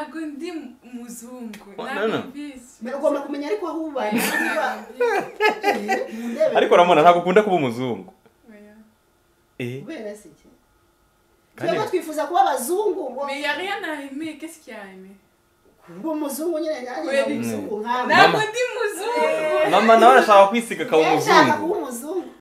ndi muzungu Oh, no, no. nabibizi ugomba kumenya ariko aho uba niba mundebe ariko uramubona ntabwo ukunda kuba umuzungu Oya. Eh, kubera se iki kandi twebwe twifuza kuba abazungu ngo Mais y a rien à aimer, qu'est-ce qu'il y a à aimer ngo umuzungu nyine Kubera nanjye umuzungu Ntabwo nkawe Mama. ndi muzungu mama nawe arashaka kwisiga akaba Niba nshaka kuba umuzungu umuzungu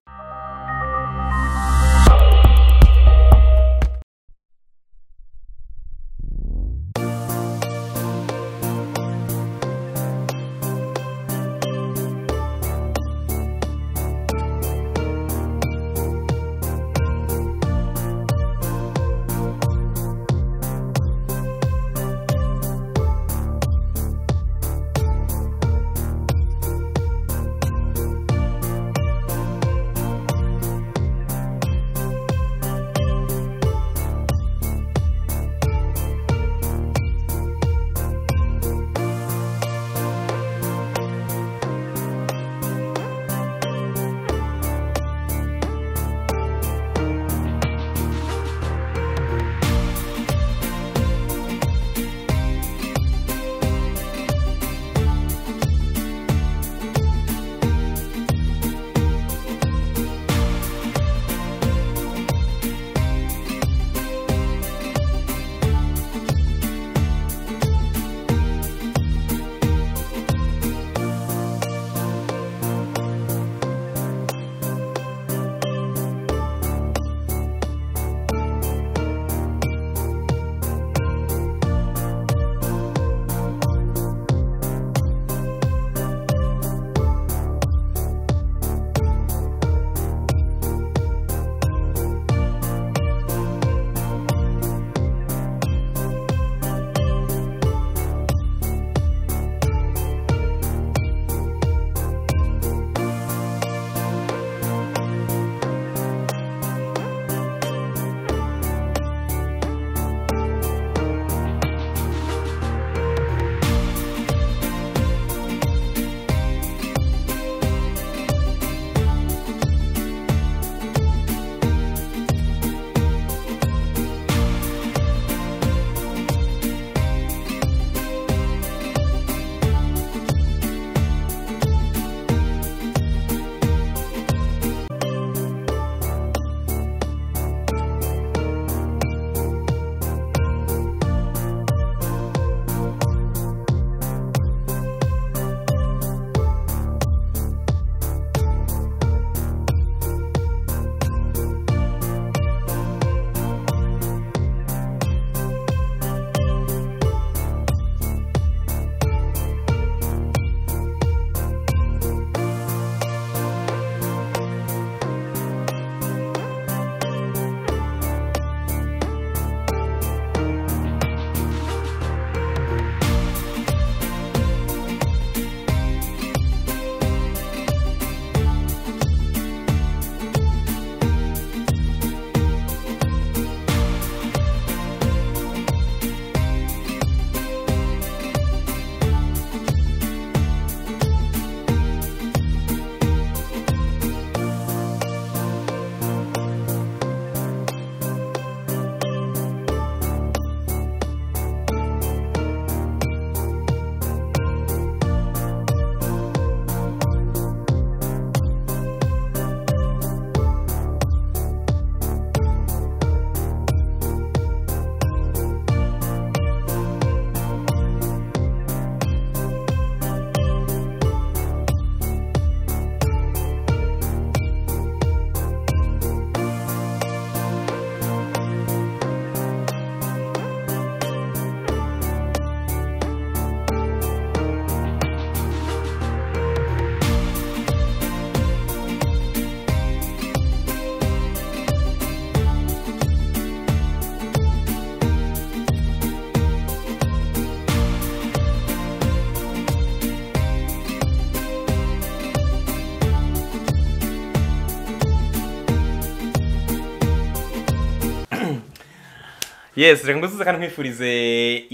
yes reka ngusuze kandi nkwifurize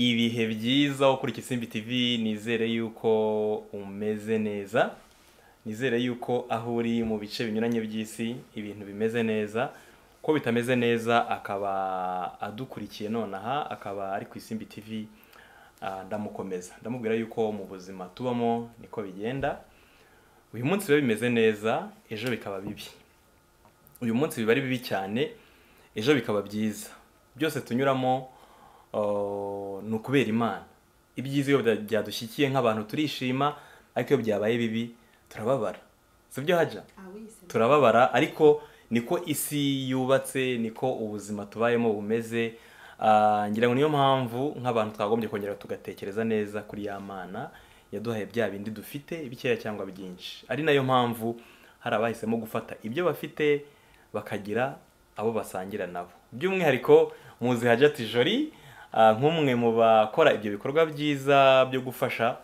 ibihe byiza ukurikira isimbi tv nizere yuko umeze neza nizere yuko aho uri mu bice binyuranye by'isi ibintu bimeze neza ko bitameze neza akaba adukurikiye nonaha akaba ari ku isimbi tv ah, ndamukomeza ndamubwira yuko mu buzima tubamo niko bigenda uyu munsi biba bimeze neza ejo bikaba bibi uyu munsi biba ari bibi cyane ejo bikaba byiza byose tunyuramo oh, ni ukubera imana ibyiza iyo bya- byadushyikiye nk'abantu turishima ariko iyo byabaye bibi turababara si byo hajya turababara ariko niko isi yubatse niko ubuzima tubayemo bumeze Ah, ngira ngo niyo mpamvu nk'abantu twagombye kongera tugatekereza neza kuri ya mana yaduhaye bya bindi dufite bikeya cyangwa byinshi ari nayo mpamvu hari abahisemo gufata ibyo bafite bakagira abo basangira nabo by'umwihariko muzi hajati jori ah, nk'umwe mu bakora ibyo bikorwa byiza byo gufasha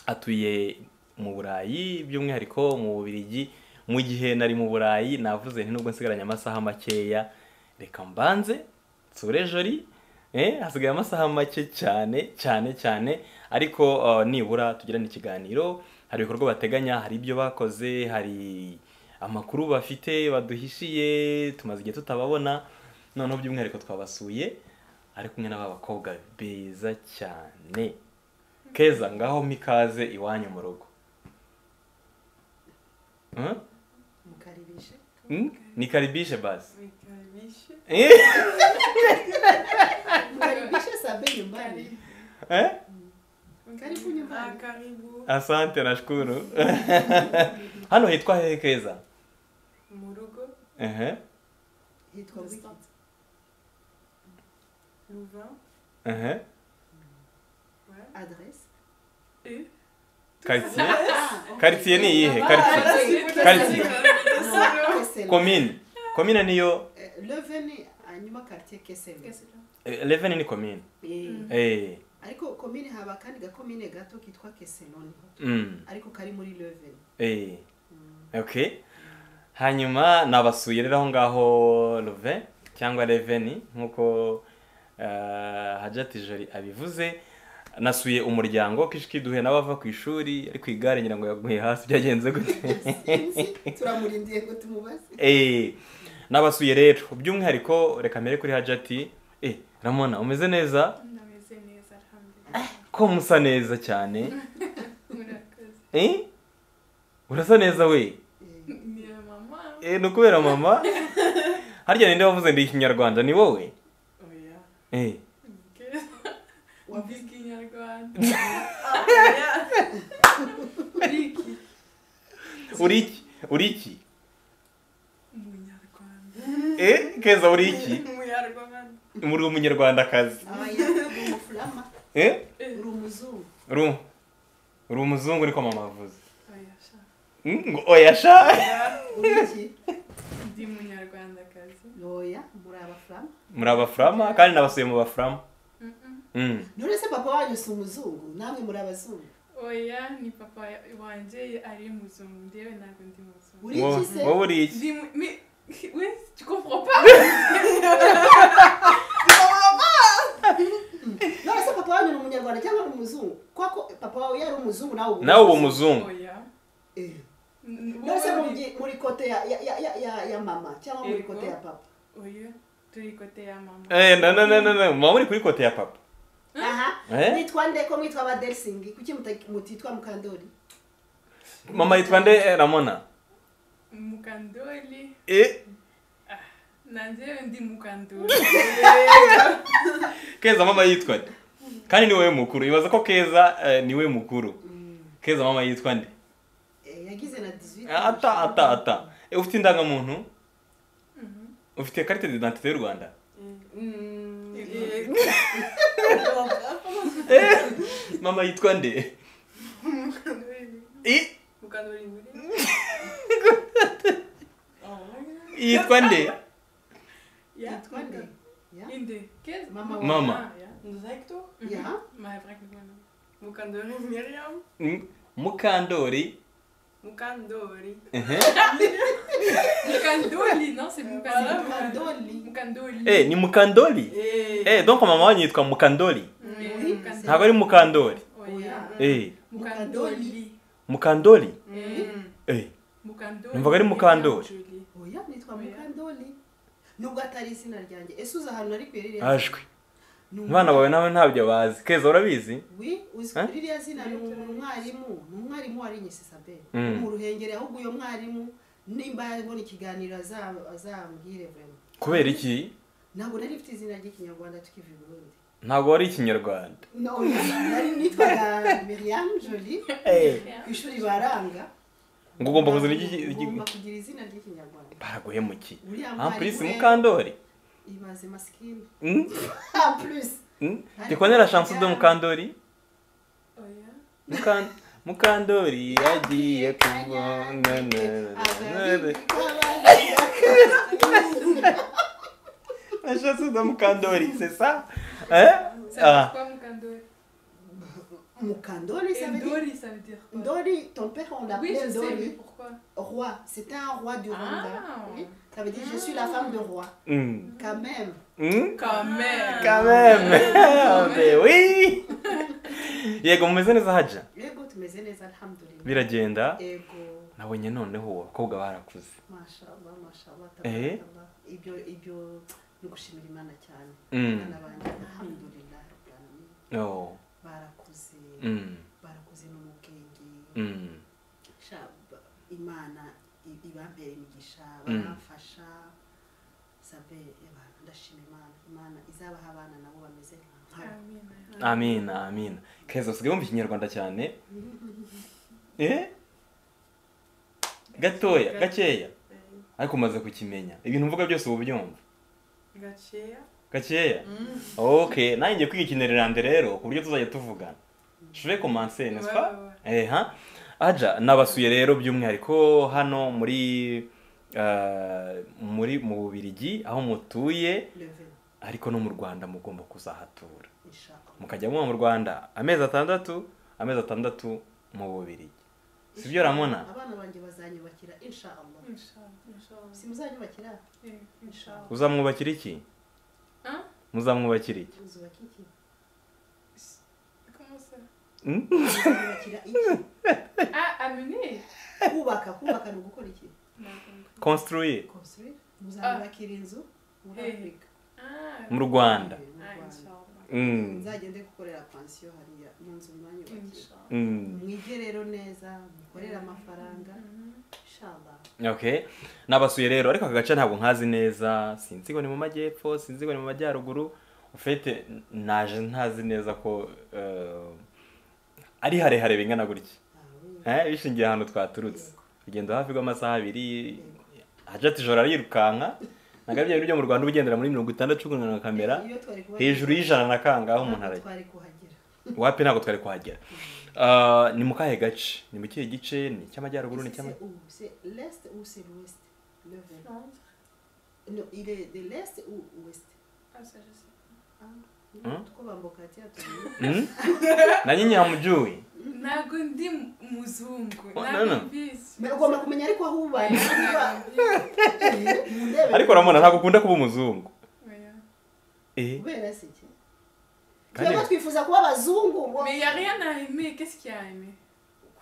atuye mu burayi by'umwihariko mu bubirigi mu gihe nari mu burayi navuze nti nubwo nsigaranye amasaha makeya reka mbanze nsure jori eh, hasigaye amasaha make cyane cyane cyane ariko uh, nibura tugirane ikiganiro hari ibikorwa bateganya hari ibyo bakoze hari amakuru bafite baduhishiye tumaze igihe tutababona noneho by'umwihariko twabasuye ari kumwe n'aba bakobwa beza cyane keza ngaho mikaze iwanyu mu rugo Huh? mukaribishe Hmm? nikaribishe basi Nikaribishe. Eh? mukaribishe sabe nyumbani Eh? Karibu nyumbani. Ah, karibu. asante nashukuru hano hitwa hehe keza Mu rugo. Ehe, hitwa wiki Louvain. ehe. Ouais. adresse Et Quartier? Ah, ok. Quartier ni iyihe Quartier. Quartier. Kesela. komine komine niyo Eh, leveni hanyuma quartier kesela Qu'est-ce que eh, leven ni komine Eh, Mm. Eh, ariko komine haba akandi gakomine gato kitwa kesenoni mm, ariko kari muri leveni eh, Mm. okay hanyuma nabasuye rero aho ngaho love cyangwa reveni nk'uko eh, hajati jori abivuze nasuye umuryango kishiki duhuye n'abava ku ishuri ari ku igare ngira ngo yaguye hasi byagenze gute Sinzi, turamurindiye ngo tumubaze Eh, nabasuye rero by'umwihariko reka mbere kuri hajati eh ramona umeze neza Ndameze neza alhamdulillah. ko musa neza cyane Murakoze. eh urasa neza we Eh, Ni mama. eh ni ukubera mama harya ninde wavuze ndi ikinyarwanda ni wowe Oya. eh Keza. wavuze Mvuga ikinyarwanda. Ah, Oya. Riki. uri iki uri iki Umunyarwanda. eh keza uri iki Umunyarwanda. muri umunyarwandakazi abaya uri umufurama eh Eh. uri umuzungu uri um- uri umuzungu niko mama avuze Oya, sha. Mm, ngo oya sha Oya. uri iki Ndi umunyarwandakazi. noya muri abafurama muri abafurama kandi nabasuye mu bafurama Mm-mm. mm. none se papa wanyu si umuzungu namwe muri abazungu oya ni papa wanje ari muzungu ndewe ntabwo ndi muzungu uri Wowe- iki se wowe uri iki Ndi mu- mais- oui, tu comprends pas none se papa wanyu ni umunyarwanda cyangwa ari umuzungu kwako papa wawe yari umuzungu nawe ubu- nawe uwo muzungu oya Eh. N- none se wowe muri- muri kote ya, ya, ya, ya, ya, ya mama cyangwa muri kote ya papa uri- oya turi kote ya mama Eh, na na na na na mama uri kuri kote ya papa. aha Eh? mwitwa nde ko mwitwa abadelsingi kuki muta- mutitwa mukandori Mama yitwa nde eh, Ramona? mukandoli Eh, na ndewe ndi mukandoli Keza mama yitwa nde? Kandi ni wowe mukuru. Ibaza ko Keza eh, ni we mukuru. Keza mama yitwa nde? Eh, yagize na 18 Ata ata ata. Eh, ufite indangamuntu? Ufite carte d'identité y'u Rwanda? Mm. Eh, Eh, mama yitwa nde? mukandoli Eh, mukandoli muri Oya. yitwa nde? Ya, Yitwa nde? muka- Ya? inde Kes- Mama. Mama. Ah, ya. Nos actos Mhm. Ya. Mahavragnana. Mukandori Miriam. Mm, Mukandori. Mukandori. Eh, Mukandoli, non, c'est Voilà, Mukandoli. mukandori Mukandoli. Eh, ni Mukandori? Eh. Eh, donc mama wanyu yitwa Mukandori. Oui, Mukandoli. Ntabwo ari Mukandori. Oya. Eh, Mukandoli. Mukandori. Eh, Eh, Mukandoli. Numva ko ari Mukandoli. Julie. oya nitwa Oya. mukandori nubwo atari izina ryanjye ese uzi ahantu nari kuyerere ashwe. abana bawe nawe ntabyo bazi keza urabizi wi uzi Eh? ririya zina ni umu- ni umwarimu ni umwarimu warinyise isabel Mm. mu ruhengeri ahubwo uyo mwarimu nimba yabona ikiganiro aza- azambwire vrema kubera iki ntabwo nari mfite izina ry'ikinyarwanda tukiva i burundi ntabwo wari ikinyarwanda No, nari nitwaga miriam jolie ku ishuri baranga ngo ugomba kuzana iki ugomba iki- kugira izina ry'ikinyarwanda baraguhemukiye uriya ampurisi mwarimu we- mukandori ibaze masikini Mm? ampurisi Mm? ndikonera shansi de mukandori Oya. Mukan- mukandori yagiye kubona na shansi de mukandori sesa Ça veut dire quoi, Mukandori mukandori ça veut Et dire Dori, ça veut dire quoi Ndori, ton père, on Oui, je l'appelait sais, mais Ndori, pourquoi roi. C'était un roi du Rwanda. Ah. Oui. Ça veut dire, je suis la femme de roi. Quand même. Quand même quand même oui yego mumeze neza hajya Ego, tumeze neza, alhamdulillah. biragenda Ego, nabonye noneho abakobwa barakuze mashallah, mashallah, Eh. tabarakallah. Ibyo, ibyo, ni gushimira Imana cyane. Mm. Abana banjye, alhamdulillah, rabbil alamin. Oh, Barakuze, mm, barakuze no mu bwenge. mm, Sha- ba- Imana i- ibambere imigisha, Mm. baramfasha. Sabe, Imana, ndashima Imana. Imana izabaha abana nabo bameze nkawe. Amen. amina amina keza usigaye wumva ikinyarwanda cyane eh gatoya gakeya ariko umaze kukimenya ibintu mvuga byose uba ubyumva gaceya gakeya ok nanjye ngiye kwiga ikinyarwanda rero ku buryo tuzajya tuvugana je commencer n'est-ce pas Eh, ha aja nabasuye rero by'umwihariko hano muri ah, muri mu Bubirigi aho mutuye Level, ariko no mu Rwanda mugomba kuzahatura inshallah. mukajya muba mu Rwanda amezi atandatu amezi atandatu mu Bubirigi sibyo ramona abana banjye bazanyubakira inshallah Inch'Allah. simuzanyubakira Eh, Inch'Allah. uzamwubakira iki Hein muzamwubakira iki uzubaka iki Comment ça Hmm? uzanyubakira iki Ah, amener kubaka kubaka ni ugukora iki On a compris. construire construire muzanyubakira inzu muri Eh. afurika Ah, mu Rwanda Eh, mu ah, Rwanda. Inch'Allah. Mm, nzagende gukorera pansiyo hariya mu nzu mwanyubakira Inch'Allah. mm. mwige rero neza mukorere amafaranga inshallah okay nabasuye rero ariko aka gace ntabwo nkazi neza sinzi ngo ni mu majyepfo sinzi ngo ni mu majyaruguru ufite naje ntazi neza ko eh, ari harehare bingana gutya Ah, oui. Eh, bishingiye ahantu twaturutse urugendo hafi rw'amasaha abiri hajati ijoro arirukanka ntabwo bya bintu byo mu rwanda uba ugendera muri mirongo itandatu ukunana na kamera Iyo twari kuhagera- hejuru y'ijana na kangaho umuntu Ntabwo arajya twari kuhagera wapi ntabwo twari kuhagera Ah, ni mu kahe gace ni mu kihe gice ni icy'amajyaruguru ni icy'ama C'est où c'est l'est ou c'est l'ouest Level. Non, il est de l'est ou ouest Ah, ça, je sais. Ah, Hein? tuko bambokatia tu. Hmm? na nyinyi hamujuwi Ntabwo ndi muzungu. Oh, ntabwo no, no. mbizi. Mais ugomba kumenya ariko aho uba. ariko uramubona ntabwo ukunda kuba umuzungu Oya. Eh, Kubera se iki? Kandi- Twebwe twifuza kuba abazungu ngo Mais il n'y a rien à aimer. Qu'est-ce qu'il y a à aimer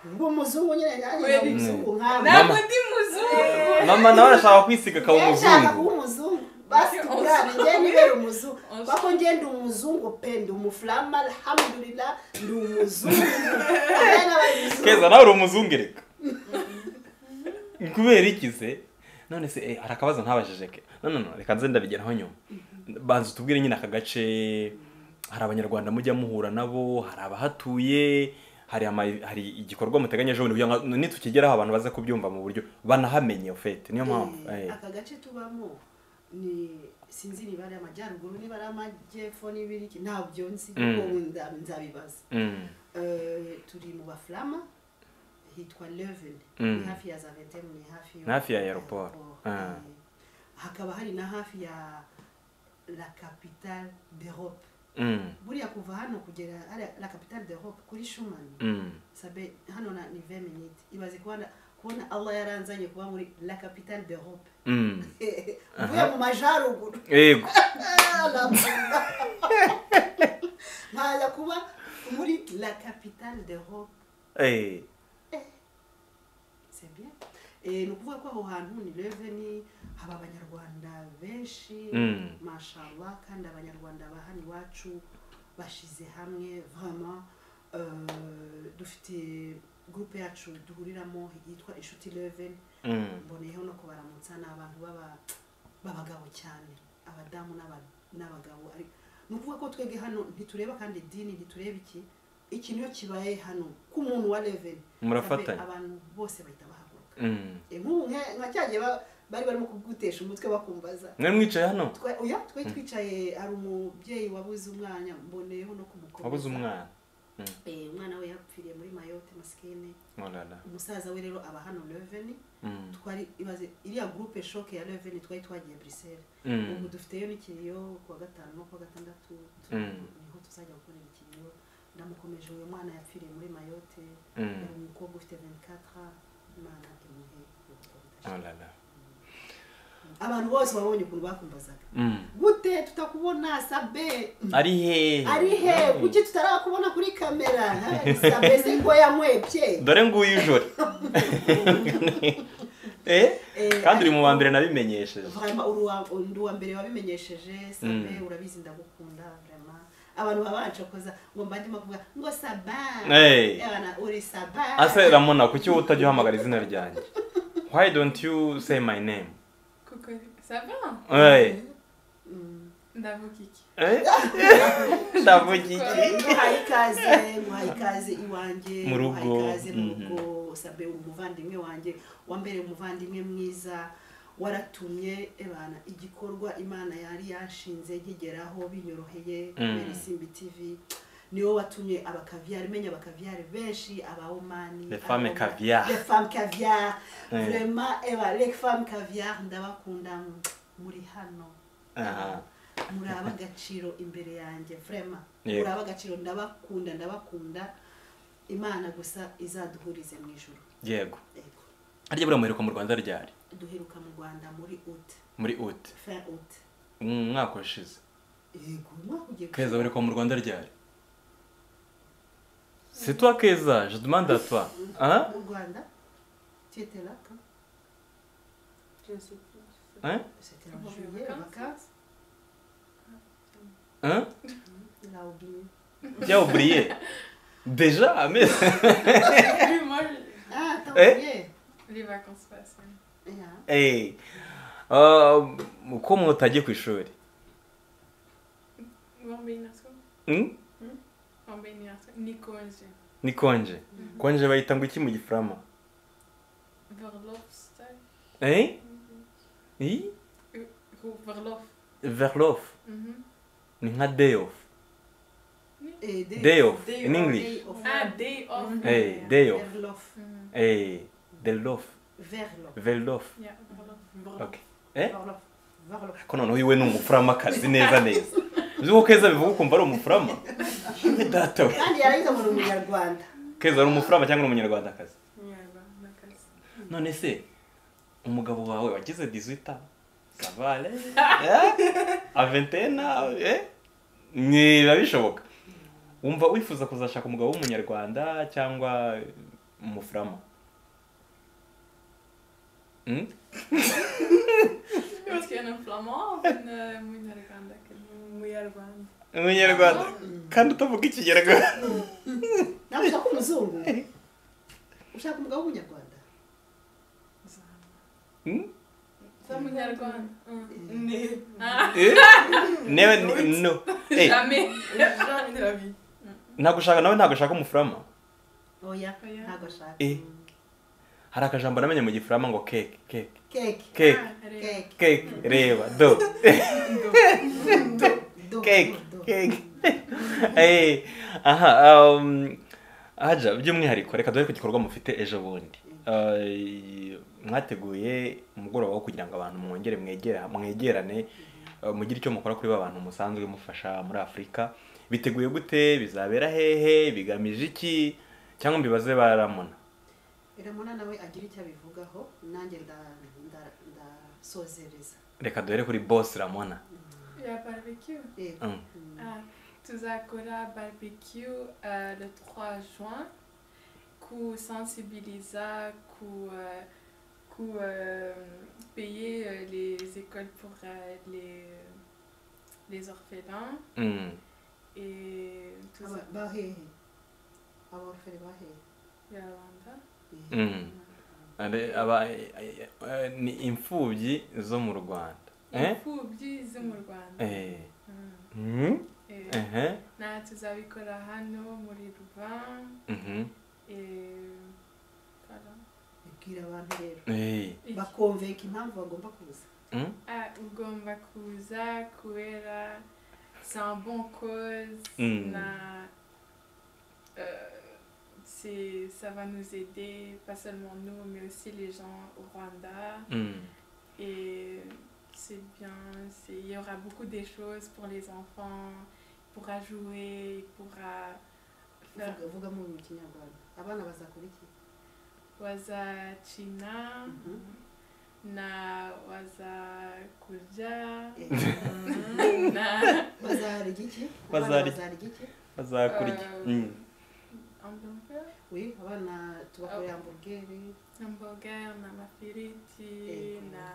ngo umuzungu nyine yaje Kweli. umuzungu nkawe. Ntabwo ndi muzungu. mama nawe arashaka kwisiga akaba Yeye ashaka kuba umuzungu umuzungu. Basi tukurane njye nibera umuzungu. On se- Kwako njye ndi umuzungu pe ndi umufulama alhamdulillah ndi umuzungu. Abana bari umuzungu. keza nawe uri umuzungu reka Ni kubera iki se none se eh, hari akabazo ntabajije ke no no no reka nze ndabigeraho nyuma banza utubwire nyine aka gace hari abanyarwanda mujya muhura nabo hari abahatuye hari ama, hari igikorwa muteganyije ubundi kugira ngo nitukigeraho abantu baze kubyumva mu buryo banahamenye fete niyo mpamvu Eh, eh. aka gace tubamo ni sinzi niba ari amajyaruguru niba ari amajyepfo niba ari iki ntabyo nzi Mm. kuko nda- nzabibaza Mm. Eh, turi mu baflama hitwa leven Mm. ni hafi ya za ventem ni hafi Ni hafi ya aeroport. Ah. Eh, hakaba hari na hafi ya la capitale d'europe Mm. buriya kuva hano kugera hariya la capitale d'europe kuri shumani Mm. sabe hano na ni 20 minutes ibaze kubona kubona allah yaranzanye kuba muri la capitale d'europe Mm. uvuye mu majyaruguru yego ntajya kuba muri la capitale de hope Eh, c'est bien Eh, ni ukuvuga ko aho hantu ni reveni haba abanyarwanda benshi Mm. mashallah kandi abanyarwanda ba hano iwacu bashize hamwe vraiment euh, dufite groupe yacu duhuriramo yitwa inshuti reveni Mm. mboneyeho no kubaramutsa ni abantu baba- b'abagabo cyane abadamu n'aba- n'abagabo ari- ni ukuvuga ko twebwe hano ntitureba kandi idini ntitureba iki iki niyo kibaye hano k'umuntu wa reveni murafatanya abantu bose bahita bahaguruka Mm. Eh, nk'ubu nka- nka cya gihe ba- bari barimo kugutesha umutwe bakumbaza mwari mwicaye hano Twe- oya twe twicaye hari umubyeyi wabuze umwana mboneyeho no kumukomeza wabuze umwana Mm. Eh, umwana we yapfiriye muri mayote masikene Olala. umusaza we rero aba hano reveni Mm. twari ibaze iriya gurupe shoke ya reveni twari twagiye buriseli Mm. ubu dufiteyo n'ikiriyo kuwa gatanu no kuwa gatandatu tu- Mm. niho tuzajya gukorera ikiriyo ndamukomeje uyu mwana yapfiriye muri mayote Mm. yari umukobwa ufite 24 imana imuhe ubwo Olala. abantu bose babonye ukuntu bakumbazaga Mm. gute tutakubona sabe ari hehe ari he kuki tutarakubona kuri kamera Ha, sabe se ngo yamwebye dore nguyu ijoro eh Eh, kandi uri ariko- mu wa mbere nabimenyesheje Vraiment, uri uwa- undi wa mbere wabimenyesheje sabe Mm. urabizi ndagukunda vraiment abantu baba bancokoza ngo mba ndimo kuvuga ngo saba Hey. Abana, uri saba ase ramona kuki wowe utajya uhamagara izina ryanjye why don't you say my name Coucou, ça va hey. Mm. Ndavuga iki Eh? ndavuga iki muhaye ikaze muhaye ikaze iwanjye Mu rugo, muhaye ikaze mu mhm. rugo sabe umuvandimwe wanjye wambere umuvandimwe mwiza waratumye ebana igikorwa imana yari yashinze kigeraho binyoroheye kubera isimbi tv niwo watumye abakavyare menya abakavyare benshi abahomani Les femmes caviar. les femmes caviar Eh. vraiment eba les femmes caviar ndabakunda muri hano Aha. muraba agaciro imbere yanjye vrema Yego. muraba agaciro ndabakunda ndabakunda imana gusa izaduhurize mu ijoro yego Yego. harya buriya muheruka mu rwanda ryari duheruka mu rwanda muri ut muri ut fin ut umwaka washize yego umwaka ugiye keza gushira. baheruka mu rwanda ryari c'est toi keza je demande à toi hein mu rwanda tietelaka Je sais plus. hein c'était en On va en juillet vacances. vacances hein il a oublié tu as oublié déjà mais Lui, moi, je- ah t'as Eh? oublié les vacances passent. ouais. yeah. Eh, uh, ko mutagiye ku ishuri Ou en bénirso Hmm? En bénirso. Nico, je- ni konje konje bayita ngo iki mu gifurama Verlofstad. Eh? I? Ou Verlof. verlof Mhm. ni nka day off Eh, day off Day in off. english Day of- Ah, day off. Mhm. Eh, day off Verlof. Mhm. Eh, delof Verlof. verlof Yeah, Verlof. ok eh Verlof. Verlof. ko noneho iwe ni umufuramakazi neza neza uzi ko keza bivuga ukumva ari umufurama yewe data we kandi yarahita mu munyarwanda keza ari umufurama cyangwa ni umunyarwandakazi Nyarwa, nakasi. none se umugabo wawe wagize 18 savale aventena biba bishoboka wumva wifuza kuzashaka umugabo w'umunyarwanda cyangwa umufurama Hmm? Parce qu'il y en a un flamand, ou une, euh, une Irlande, quelle- Muyarwanda. umunyarwanda kandi utavuga ikinyarwanda nawe ushaka umuzungu ushaka umugabo w'umunyarwanda Hmm? Ça, mon Irlande. Hein. Ne. Ah, Eh? newe ni- no Eh, jamais. Jamais de la vie. ntagushaka nawe ntagushaka umufurama oya Oya. ntabwo ashaka Eh. hari akajambo namenye mu gifurama ngo keke keke keke keke Ah, allez. keke keke reba do do keke do, do. keke Eh, aha um, aja by'umwihariko reka dore ku gikorwa mufite ejo bundi Eh, mwateguye umugoroba wo kugira ngo abantu mwongere mwegera mwegerane eh, mugire icyo mukora kuri ba bantu musanzwe mufasha muri afurika biteguye gute bizabera hehe bigamije iki cyangwa mbibaze baramona biramuna nawe agira icyo abivugaho nanjye nda- nda- ndasozereza reka duhere kuri boss ramona Il y a barbecue. yego Mm. Ah, Tuzakora barbecue euh, le 3 juin ku sensibiliza ku uh, coup, euh, payer euh, les écoles pour euh, les, les orphelins Mm. et tout ça. Aba- bahehe abafere bahehe Yarwanda. Mm. Ade- aba- eh, eh, ni imfubyi zo mu rwanda Eh? imfubyi zo mu rwanda Eh. Mm. Mm. Eh, Ehe. nta tuzabikora hano muri ruban Mhm. bibwira abantu rero Eh. bakomveka impamvu bagomba kuza Mm. ugomba kuza kubera c'est un bon cause Mm. na euh, c'est- ça va nous aider pas seulement nous mais aussi les gens au Rwanda Mm. et c'est bien c'est- il y aura beaucoup de choses pour les enfants il pourra jouer il pourra faire Vuga- vuga mu kinyarwanda abana bazakora iki wazakina Mhm. na wazakurya Eh, na bazarya iki Abana Bazarya. bazarya iki bazakurya Euh, Mm. hamburger oui abana tubakorera hamburgeri hamburger na mafiriti Ego. na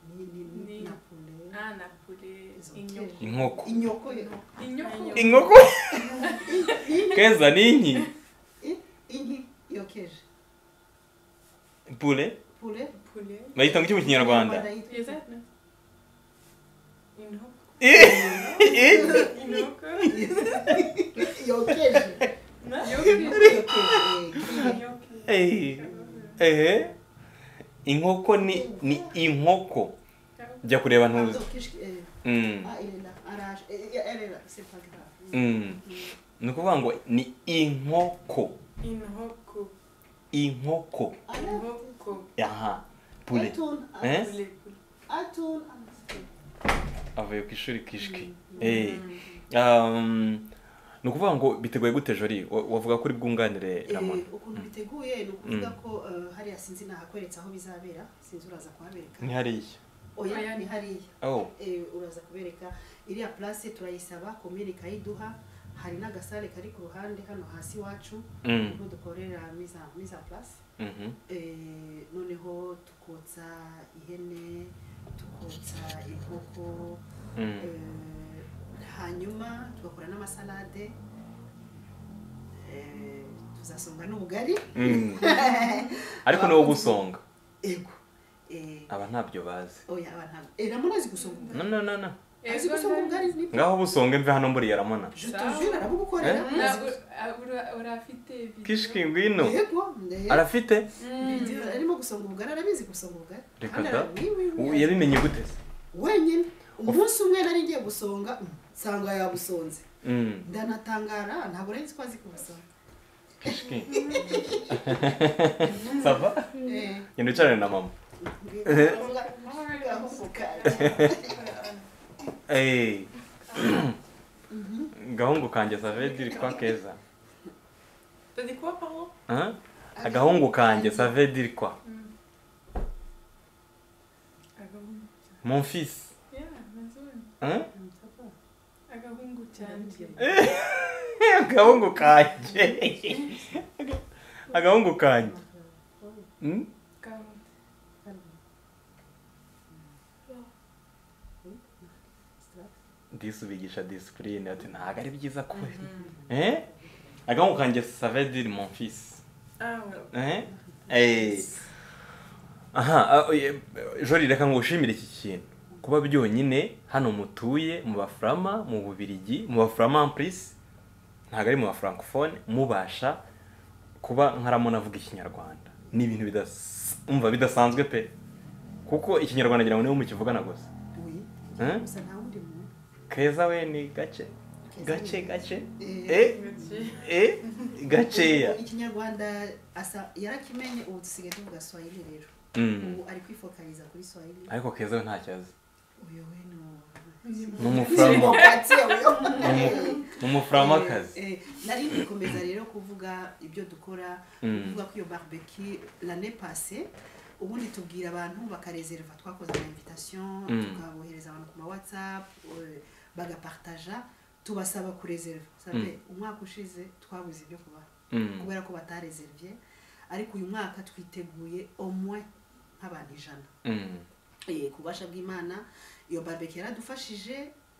ni ni ni Ni- na poulet ah, na poulet Izo inyoko mfere. inkoko inyoko yo inyoko inkoko keza ninki inki yokeje pure poulet poulet, bayita ngo iki mu kinyarwanda Yes, I know. une robe, une robe, yokeje Inyoko. yokeje une Eh. ehe inkoko ni ni inkoko jya kureba ntuzi yokeje Mm. Ah, il est là. Arrache. Eh, eh, Elle est là. C'est pas grave. Mm. ni ukuvuga ngo ni inkoko robe, inkoko une Arrête. robe, co- aha pure Atoun. Hein? poulet, poulet. Atoun. avuye ku ishuri kishiki Eh. Um, ni ukuvuga ngo biteguye gute jori Wa- wavuga ko uri bwunganire ramona ukuntu biteguye ni ukuvuga ko eh, hariya sinzi nahakweretse aho bizabera sinzi uraza kuhabereka ni hariya oya Oya. ni hariya oh Eh, uraza kubereka iriya place turayisaba komini ikayiduha hari n'agasare kari ku ruhande hano hasi iwacu Mm. niho dukorera miza miza place Mhm. Eh, noneho tukotsa ihene tukotsa inkoko Mm. Eh, hanyuma tugakora n'amasalade Eh, tuzasonga n'ubugari Mm. ariko ni wowe usonga ego Eh, aba ntabyo bazi oya aba ntabwo Eh, ramona azi gusonga no ubugari no no no azi gusonga ubugari ni ngaho busonge mve hano mburiye ramona je te jure arabugukorera Eh? Na ura- a- ura- urafite video? kishiki ngwino ego arafite Video, arimo gusonga ubugari arabizi gusonga ubugari Reka Kandi da. ara- oui, oui, oui, Ubu arabizi. yabimenye gute se wenyine umunsi umwe nari ngiye gusonga mm, nsanga yabusonze Mm. ndanatangara ntabwo nari nzi ko azi kubusonga kishiki sava Eh, genda wicarane na mama Eh. gahungu kanjye savedi iri kwa keza T'as dit quoi, pardon Huh? agahungu kanjye savedi iri kwa Agahungu. mon fils Yeah, mazuri. Huh? agahungu cyanje agahungu kanjye agahungu kanjye Mm? Agahungu. disi ubigisha disipurine ati ntabwo ari byiza kure Eh? agahungu kanjye savedi mon fils Ah, ouais. Eh? Eh. aha ah, oye, jori reka ngo ushimire iki kintu kuba byonyine hano mutuye mu bafurama mu bubirigi mu bafurama ampurisi ntabwo ari mu bafurankofone mubasha kuba nkaramona avuga ikinyarwanda ni ibintu bidas- umva bidasanzwe pe kuko ikinyarwanda ngira ngo niwe mukivugana gusa Eh? gusa nta wundi muntu keza we ni gake Keza gake ni- gake Eh, eh eh gakeya ikinyarwanda asa yarakimenye ubu dusigaye tuvuga swahili rero Mm. ubu ari kwifokaliza kuri swahili ariko keza we ntakibazo uyu we ni ni umufurama ni Eh, umufuramakazi eh, nari ngikomeza rero kuvuga ibyo dukora Mm. kuvuga ko iyo barbeki l'année passée ubundi tubwira abantu bakareserva twakoze ama invitation Mm. tukabohereza abantu ku ma whatsapp eh, bagapartaja tubasaba kureserva savez umwaka ushize twabuze ibyo kubaha Mm. kubera ko batareservye ariko uyu mwaka twiteguye omwe nk'abantu ijana Mm. Eh, ku bubasha bw'imana iyo barbecue yaradufashije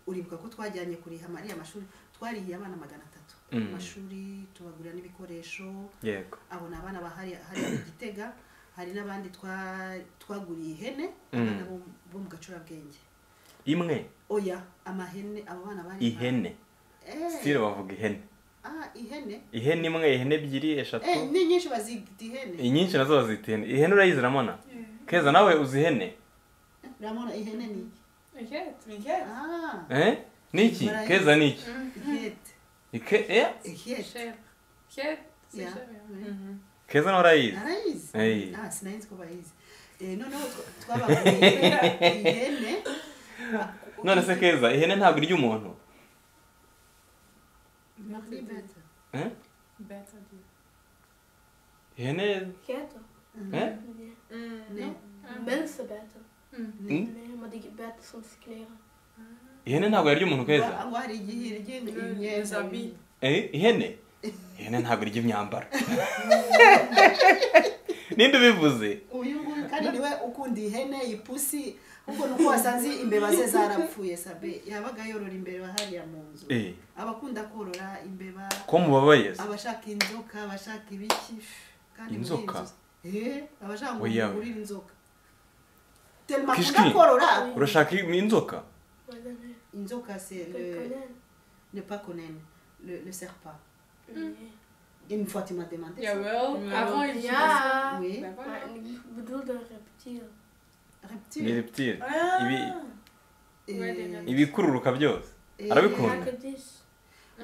uribuka ko twajyanye kuriha mariya amashuri twarihiye abana magana atatu Mm. amashuri tubagurira n'ibikoresho yego abona abana bahari hari mu gitega hari n'abandi twa- twaguriye ihene Mm. abana bo- bo mu gacurabwenge imwe oya amahene abo bana bari ihene Eh, sitire bavuga ihene ah, ihene ihene imwe ihene ebyiri eshatu Eh, ni nyinshi bazita ihene inyinshi nazo bazita ihene ihene urayiziramona keza nawe uzi ihene ramona ihene ni iki Inkete. Inkete. Ah, Eh? niki Barayizi. keza niki ihete Ike- eh? ihete Cher. Inkete. Yeah. keza nawe urayizi arayizi Hey. ah sinayizi ko bayizi Eh, noneho twa- twabaguriye ihene none se keza ihene ntabwo irya umuntu Not Ni better. better. Eh? Better deal. ihene Keto. eh? Nej. Ne. Mm. Mens är bättre. Mm. Ne. Nej, man dricker bättre som signera. ihene ntabwo yarya umuntu keza Ngo- ngo hari igihe irya Mm, imyenda. zabi. Eh, ihene ihene ntabwo irya imyambaro ninde ubivuze uyu nguyu kandi niwe ukunda ihene ipusi ahubwo ni uko wasanze imbeba ze zarapfuye sabe yabaga yorora imbeba hariya mu nzu Eh, abakunda korora imbeba ko mubabaye se? abashaka inzoka abashaka ibiki kandi muri iyi Inzoka? nzu- Eh, abashaka ngo Oya. mugurire inzoka telma akunda Kishki. korora urashaka inzoka Vad är den här? inzoka se Pekonen? ne pas connaître le le serpent Nej. une fois tu m'as demandé ça. Jawel. Mm. Avant, il disait ça. Ja! oui Bah voilà. Men ni Bedömde reptil. ni reptile reptile Ah. Ibi- Eh, Ouais, les reptiles. ibikururuka byose eh, arabikunda. Kakadis.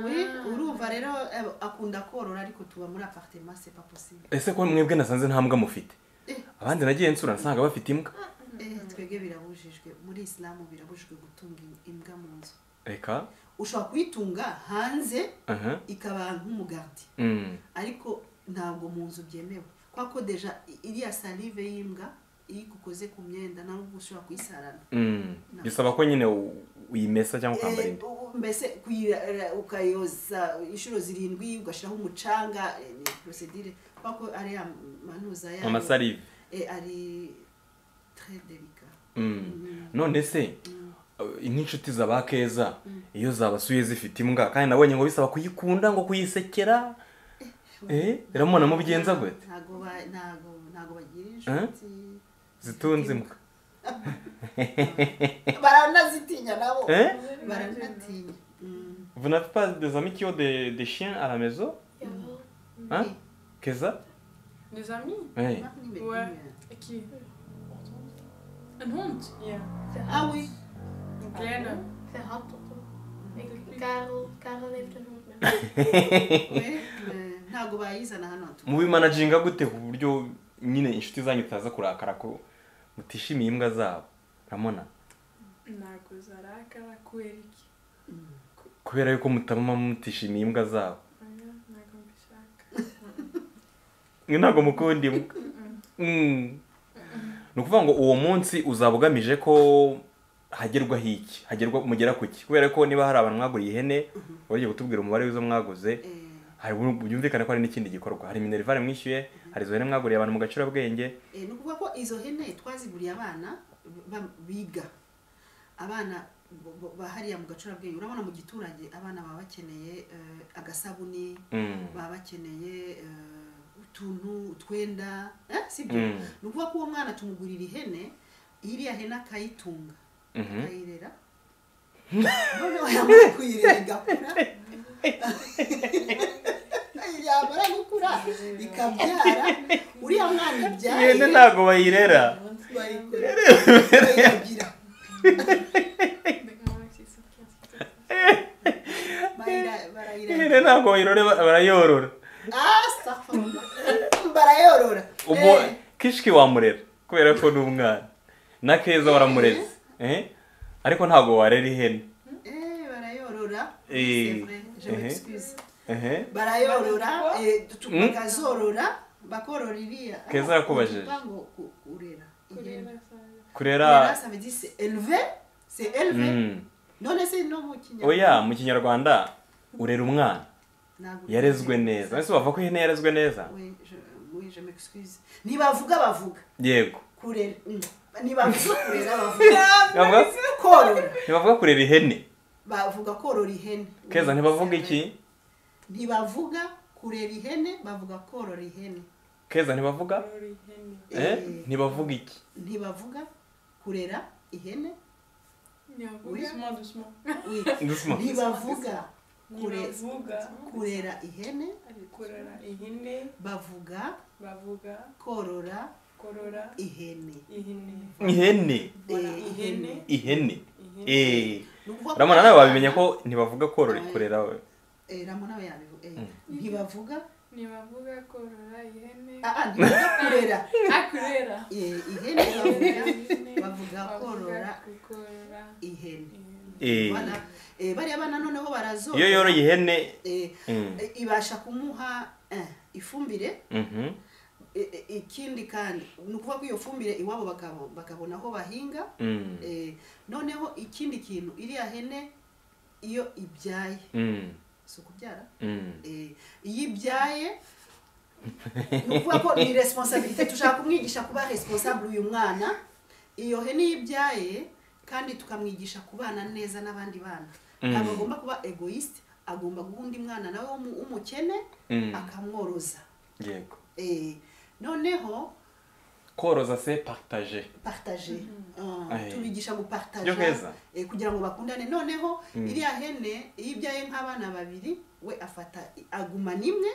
oui Ah. urumva rero eh, akunda korora ariko tuba muri apartema c'est pas possible ese ko mwebwe nasanze nta mbwa mufite Eh. abandi nagiye nsura nsanga bafite imbwa Eh, twebwe birabujijwe muri isilamu birabujijwe gutunga im- imbwa mu nzu reka ushobora kuyitunga hanze aha ikaba nk'umugati Mm. ariko ntabwo mu nzu byemewe kubera ko deja i- iriya salive y'imbwa iyo igukoze ku myenda nawe ubwo ushobora kuyisarana Mm. bisaba ko nyine u- uyimesa cyangwa ukambara Eh, indi u- u- mbese kuyira- ra- ukayoza inshuro zirindwi ugashyiraho umucanga eh, ni porosedire kubera ko ariya manuza yayo amasarive eh, ari très delicat Mm. none se Mm. uh, nk'inshuti zaba keza Mm. iyo zabasuye zifite imbwa kandi nabonye ngo bisaba kuyikunda ngo kuyisekera eh ramona mubigenza gute ntago ba- ntago ntago bagira Eh? inshuti zitunze imbwa baranazitinya nabo eh baranatinya Mm. vous n'avez pas des amis qui ont des, des chiens à la maison Jaha. hein Oui. keza Des amis eh Ouais. Qui Een hond. Ja. ah oui Een kleine. Jag hatar dem. Karel, Karel heeft en hund med. we eh, ntago bayizana hano tu- mubimanaginga gute ku buryo nyine inshuti zanyu itaza kurakara ko mutishimiye imbwa zabo ramona Ntabwo zarakara kuberiki. Mm. kubera yuko mutama mutishimiye imbwa zabo Oya, ntabwo mbishaka. mwe ntabwo mukunda imbwa Mm. ni ukuvuga ngo uwo munsi uzaba ugamije ko hagerwaho iki hagerwa mugera ku ki kubera ko niba hari abantu mwaguriye ihene wagiye kutubwira umubare w'izo mwaguze Eh, hari byumvikane ko hari n'ikindi gikorwa hari minerivare mwishyuye hari izo hene mwaguriye abantu mu gacurabwenge eh, ni ukuvuga ko izo hene twaziguriye abana ba- biga abana bo- bo- bahariya mu gacurabwenge urabona mu giturage abana baba bakeneye eh, agasabuni Mm. baba bakeneye eh, utuntu utwenda eh, sibyo Mm. ni ukuvuga ko uwo mwana tumugurira ihene iriya hene akayitunga Mhm. akayirera noneho yamara kuyirera igakura yamara gukura ikabyara uriya mwana ibyaye ihene ntabwo bayirera bayikorera bayigira Ik moet nog iets verkeerd. bayira- barayiragirira. ihene ntabwo bayirore ba- barayorora Ah, astaghfirullah. barayorora ubu Eh, kishiki wamurera kubera ko ni umwana na keza waramureze Eh? ariko ntabwo warera ihene eh, barayorora Eh, C'est vrai, je eh. m'excuse. Ehe. barayorora Bakazikwa? eh, tu- Mm. bakazorora bakorora iriya Keza yakubajije. Ni ukuvuga ngo ku- kurera ihene. Kurera zayo. kurera kurera ça veut dire c'est élevé c'est élevé Mm. none se no mu kinyarwanda oya mu kinyarwanda urera umwana Ntabwo- yarezwe neza ese bavuga ko ihene yarezwe neza Oui, je- oui je m'excuse ntibavuga bavuga yego kurera mm, ntibavuga kurera bavuga bavuga korora ntibavuga kurera ihene bavuga korora ihene keza ntibavuga iki ntibavuga kurera ihene bavuga korora ihene keza ntibavuga ihene eh? Eh, ntibavuga iki ntibavuga kurera ihene ntibavuga Doucement, doucement. oui ndusuma ntibavuga kurera Ntibavuga kurera ihene kurora ihene bavuga bavuga korora korora ihene ihene ihene Voilà, Eh, ihene ihene ihene eh Ni ukuvuga ko urabona nawe wabimenya ko ntibavuga korora kurera we Eh, ramona we yabivu eh, Mm. ntibavuga ntibavuga korora ihene ah, ah, ntibavuga kurera ah kurera eh, ihene bavuga bavuga korora korora ihene eh Voilà. Eh, bariya bana noneho barazora iyo yoroye ihene eh, mm, eh, ibasha kumuha eh, ifumbire mhm, eh, eh, ikindi kandi ni ukuvuga ko iyo fumbire iwabo bakabo- bakabona aho bahinga mm, eh, noneho ikindi kintu iriya hene iyo ibyaye mm, si ukubyara mm. Eh, iyo ibyaye ni ukuvuga ko ni responsabilité tushaka kumwigisha kuba responsable uyu mwana iyo hene iyo ibyaye kandi tukamwigisha kubana neza n'abandi bana ntabwo Mm. agomba kuba egoist agomba guha undi mwana nawe w'umu- w'umukene Mm. akamworoza yego Eh, noneho koroza se partage partage Ah, Aye. tubigisha byo gupartaja heza eh, kugira ngo bakundane noneho Mm. iriya hene iyo ibyaye nk'abana babiri we afata agumana imwe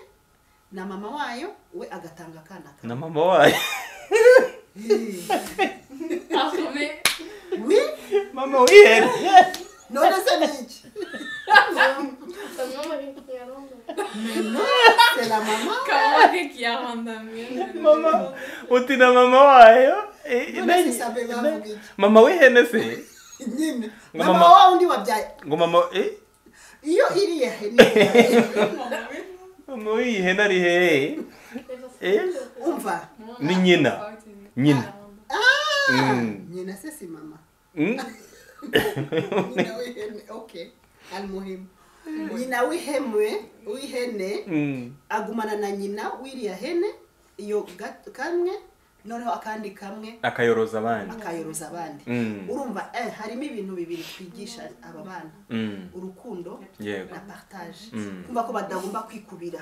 na mama wayo we agatanga akana kamwe na mama wayo parfumer wi mama w'ihene none se ni iki Son nombre qui est long. no c'est la mama Kawake qui a randamé. mama uti na mama wayo Eh, none nanyi- se sabe nanyi- bavuga iki mama w'ihene se nyine Ngo mama mama- wa wundi wabyaye ngo mama eh iyo iriya hene ibyaye, mama w'ihene ari hehe Eh? umva ni nyina nyina Mm. nyina se si mama Mm. nyina w'ihene okay almuhimu nyina w'ihemwe w'ihene Mm. agumana na nyina w'iriya hene iyo ga- kamwe noneho akandi kamwe akayoroza abandi akayoroza abandi Mm. urumva eh, harimo ibintu bibiri twigisha aba bana Mm. urukundo yego na partage Mm. kumva ko badagomba kwikubira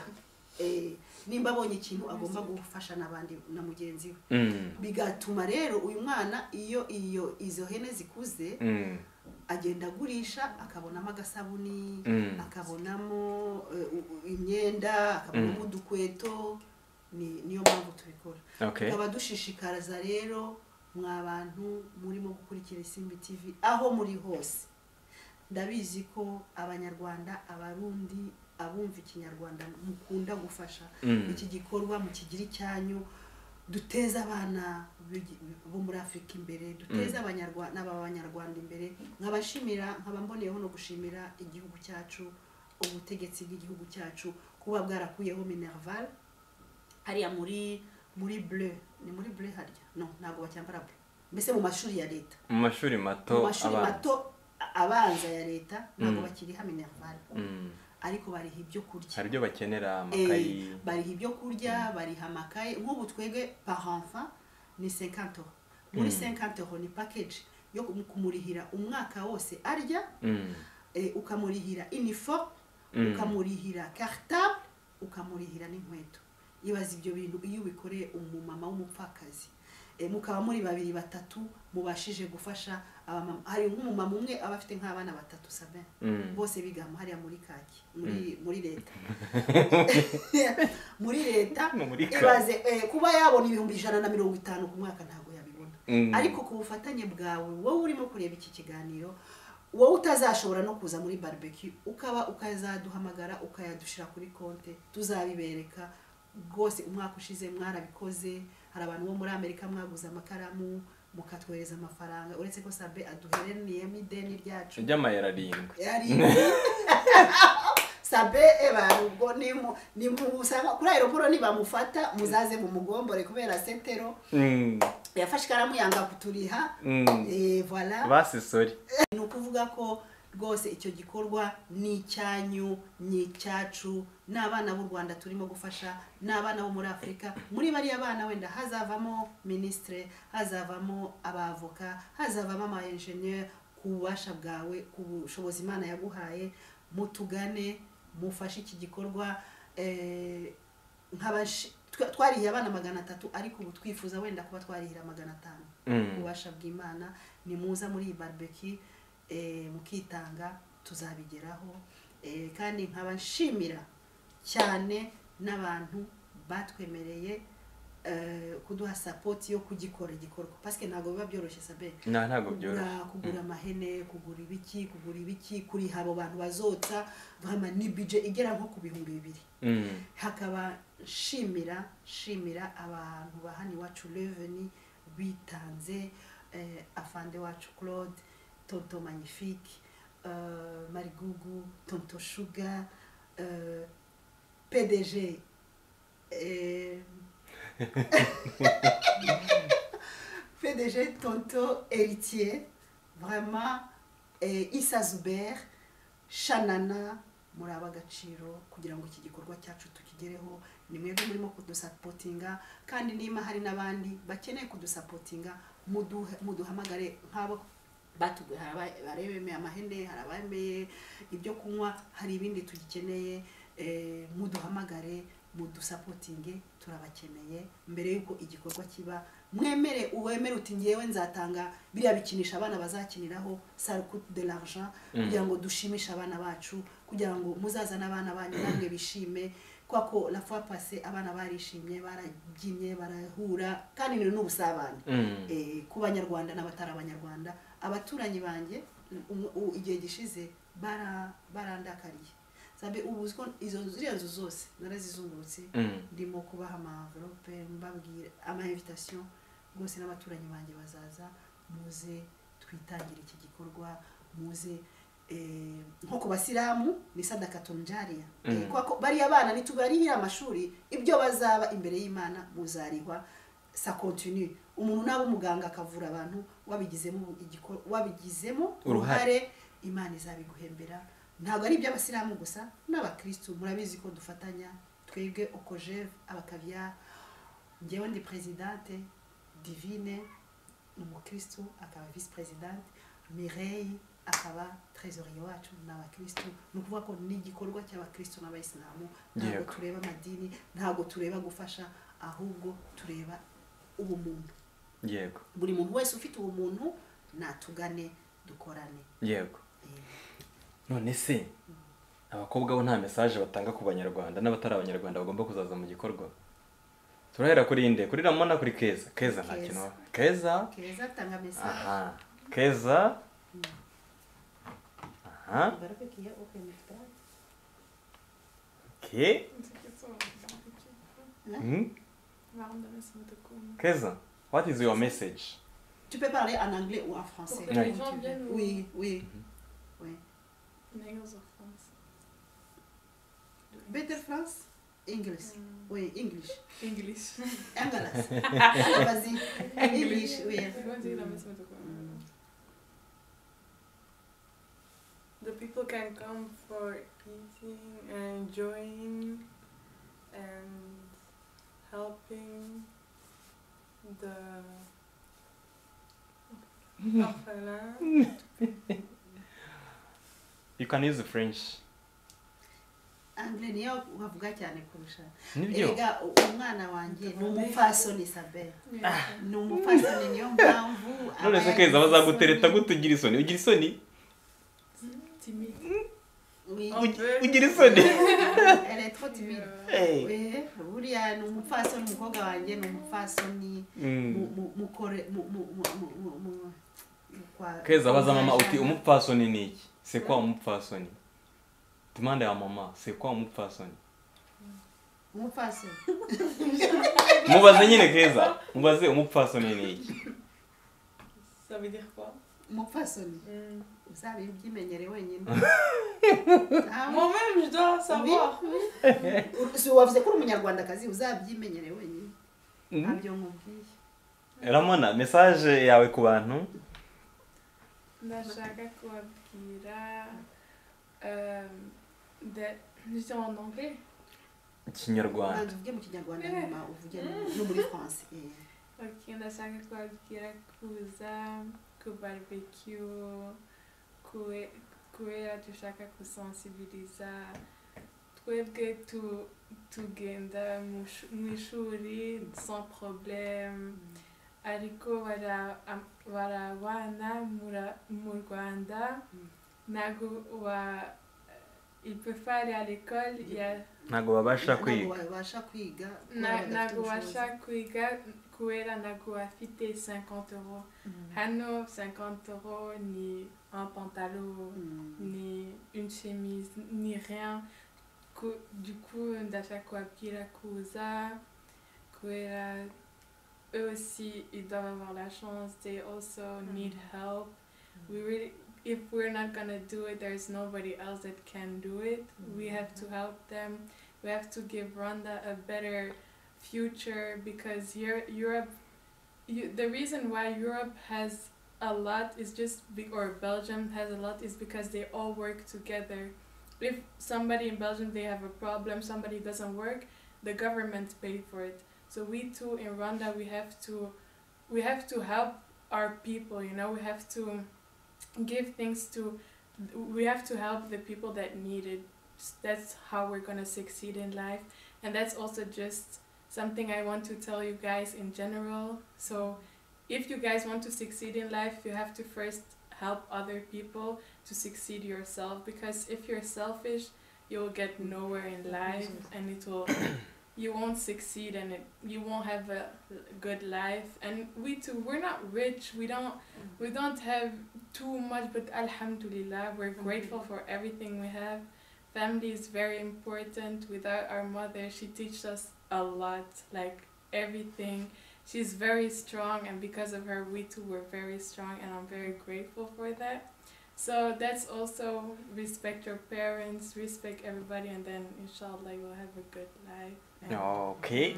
Eh, nimba abonye ikintu agomba gufasha n'abandi na mugenzi we Mm. bigatuma rero uyu mwana iyo iyo izo hene zikuze Mm. agenda agurisha akabonamo agasabuni Mm. akabonamo eh, u- u- imyenda akabonamo udukweto ni niyo mpamvu tubikora okay tukaba dushishikariza rero mwa bantu murimo gukurikira isimbi tv aho muri hose ndabizi ko abanyarwanda abarundi abumva ikinyarwanda mukunda gufasha Mm. iki gikorwa mukigire icyanyu duteze abana b'igi- bo muri afurika imbere duteze abanyarwanda abanyarwanda imbere nkabashimira nkaba mboneyeho no gushimira igihugu cyacu ubutegetsi bw'igihugu cyacu kuba bwarakuyeho minerval hariya muri muri bleu ni muri bleu harya no ntabwo bacyambara bleu mbese mu mashuri ya leta mu mashuri mu mato mashuri abana mato a- abanza ya leta ntabwo Mm. bakiriha minerval Mm. ariko bariha ibyo kurya hari ibyo bakenera Eh, amakayi bariha ibyo kurya bariha amakaye nk'ubu twebwe par enfant ni 50 euro muri Mm. 50 euro ni package yo kum- kumurihira umwaka wose arya Mm. eh, ukamurihira uniforme Mm. ukamurihira cartable ukamurihira n'inkweto ibaza ibyo bintu iyo ubikoreye umumama w'umupfakazi Eh, mukaba muri babiri batatu mubashije gufasha abamama hari nk'umumama umwe aba afite nk'abana batatu sabe Mm. bose bigamo hariya muri kaki muri muri leta muri leta No, muri kaki. ibaze eh, kuba yabona ibihumbi ijana na mirongo itanu ku mwaka ntabwo yabibona Mm. ariko ku bufatanye bwawe wowe urimo kureba iki kiganiro wowe utazashobora no kuza muri barbecue ukaba ukazaduhamagara ukayadushyira kuri konti tuzabibereka rwose umwaka ushize mwarabikoze hari abantu bo muri amerika mwaguze amakaramu mukatwohereza amafaranga uretse ko sabe aduhereniyemo ideni ryacu ry'amayero arindwi yari sabe ebarubwo nimu nimusanga kuri aeroporo nibamufata muzaze mumugombore kubera setero Mm. yafashe ikaramu yanga kuturiha Mm. Eh, voilà basisori ni ukuvuga ko rwose icyo gikorwa ni icyanyu ni icyacu ni abana b'u rwanda turimo gufasha ni abana bo muri afurika muri bariya bana wenda hazavamo minisitire hazavamo abavoka hazavamo ama enjeniyeri ku bubasha bwawe ku bushobozi imana yaguhaye mutugane mufashe iki gikorwa eh, nk'abashi- twa- twarihira abana magana atatu ariko ubu twifuza wenda kuba twarihira magana atanu Mm. ububasha bw'imana nimuza muri iyi barubeki mukitanga tuzabigeraho Eh, kandi nkaba nshimira cyane n'abantu batwemereye eh, kuduha sapoti yo kugikora igikorwa pasike ntabwo biba byoroshye sabe nta ntabwo byoroshye kugura kugura amahene kugura ibiki kugura ibiki kuriha abo bantu bazotsa nkama ni bije igera nko ku bihumbi bibiri Mm. hakaba shimira shimira abantu ba hano iwacu reveni bitanze eh, afande wacu claude tonto magnifique eh, marigugu tonto shuga eh, pdg eh, pdg tonto héritier vraiment eh, isa zuber shanana muri aba agaciro kugira ngo iki gikorwa cyacu tukigereho ni mwebwe murimo kudusapotinga kandi niba hari n'abandi bakeneye kudusapotinga muduhe- muduhamagare nk'abo batuduha abaremeye amahene hari abemeye ibyo kunywa hari ibindi tugikeneye eh, muduhamagare mudusapotinge turabakeneye mbere y'uko igikorwa kiba mwemere uwemere uti ngewe nzatanga biriya bikinisha abana bazakiniraho sarcute de l'argent kugira ngo dushimishe abana bacu kugira ngo muzazane abana banyu namwe bishime kwa ko la fois passée abana barishimye barabyinye barahura kandi ni n'ubusabane Mm. eh, ku banyarwanda n'abatari abanyarwanda abaturanyi banjye um- u- igihe gishize bara- barandakariye sabe ubu uzi ko izo ziriya nzu zose narazizungurutse Mm. ndimo kubaha amaverope mbabwira amainvitation rwose n'abaturanyi banjye bazaza muze twitangire iki gikorwa muze eh, nko ku basilamu ni sadaka tunjariya Mm. Eh, kwa ko bariya bana nitubarihira amashuri ibyo bazaba imbere y'imana muzarihwa sa continue umuntu naba umuganga akavura abantu wabigizemo igikor- wabigizemo Uruhare. uruhare imana izabiguhembera ntabwo ari iby'abasilamu gusa n'abakirisitu murabizi ko dufatanya twebwe okojeve abakaviya njyewe ndi perezidante divine ni umukirisitu akaba visi perezidante mireyi akaba trezoriye wacu ni abakirisitu ni ukuvuga ko ni igikorwa cy'abakirisitu n'abayisilamu ntabwo Yego. tureba amadini ntabwo tureba gufasha ahubwo tureba ubumuntu yego buri muntu wese ufite ubumuntu natugane dukorane yego Eh, none se abakobwa bo nta mesaje batanga ku banyarwanda n'abatari abanyarwanda bagomba kuzaza mu gikorwa turahera kuri nde kuri ramona kuri keza keza nta Keza. kintu wa- keza keza atanga mesaje aha keza aha Barabekiye, okay, mitwara. ke Hmm? keza what is your message Tu peux parler en anglais ou en français. Pour que Oui. les gens viennent au Oui, oui. oui. Nagels of France. Better France, English. Mm, Oui, English. English. Angalas. Vas-y. English, oui. Mm. The people can come for eating and enjoying and helping the orphelin. you can use french Anglais niyo bavuga cyane kurusha. nibyo Erega umwana wanjye ni umupfasoni Isabel. Ni umupfasoni niyo mpamvu. none se aba keza yagize- bazagutereta gutugira isoni ugira isoni Timide. Oui. Ugi- ugira isoni Elle est trop Et, timide. euh, Hey. Oui, buriya ni umupfasoni umukobwa wanjye ni umupfasoni. Mm. mu- mu- mukore mu- mu- mu- mu- mu- mu- mu- kwa- keza baza mama uti kwajana. umupfasoni ni iki se kwa umupfasoni demande ya mama se kwa umupfasoni umupfasoni mubaze nyine keza mubaze umupfasoni ni iki Ça veut dire quoi? umupfasoni Mm. uzabibyimenyere wenyine Ntawe- Moi-même, je dois savoir. Si wavuze ko uri umunyarwandakazi uzabyimenyere wenyine ntabyo nkubwiye ramona mesaje yawe ku bantu ndashaka kubabwira kwakira euh, de- je dis en anglais ikinyarwanda ubanza uvuge mu kinyarwanda nyuma uvuge mu- no muri france eh. ok ndashaka kwakira kuza ku barbecue kube- kubera dushaka gusensibiliza twebwe tu- tugenda mu shu- mu ishuri sans problème ariko bara am- barabana mura- mu rwanda Mm. ntabwo wa il peut pas aller à l'école il y a ntabwo babasha ntabwo kwiga babasha kwiga kubera na- badafite ntabwo ubushobozi. ubasha kwiga kubera ntabwo bafite 50 euro hano 50 euro ni un pantalon Mm. ni une chemise ni rien Ku- du coup ndashaka kubabwira kuza kubera eux aussi ils doivent avoir la chance they also need help we really if we're not gonna do it there's nobody else that can do it we have to help them we have to give Rwanda a better future because Eu- Europe you, the reason why Europe has a lot is just be- or Belgium has a lot is because they all work together. If somebody in Belgium they have a problem, somebody doesn't work, the government pay for it. So we too in Rwanda we have to we have to help our people, you know, we have to give things to we have to help the people that need it. That's how we're going to succeed in life and that's also just something I want to tell you guys in general. So if you guys want to succeed in life, you have to first help other people to succeed yourself because if you're selfish, you'll get nowhere in life and it will you won't succeed and it, you won't have a good life and we too we're not rich we don't we don't have too much but alhamdulillah we're grateful for everything we have family is very important without our mother she teaches us a lot like everything she's very strong and because of her we too were very strong and i'm very grateful for that so that's also respect your parents respect everybody and then inshallah you'll have a good life and ok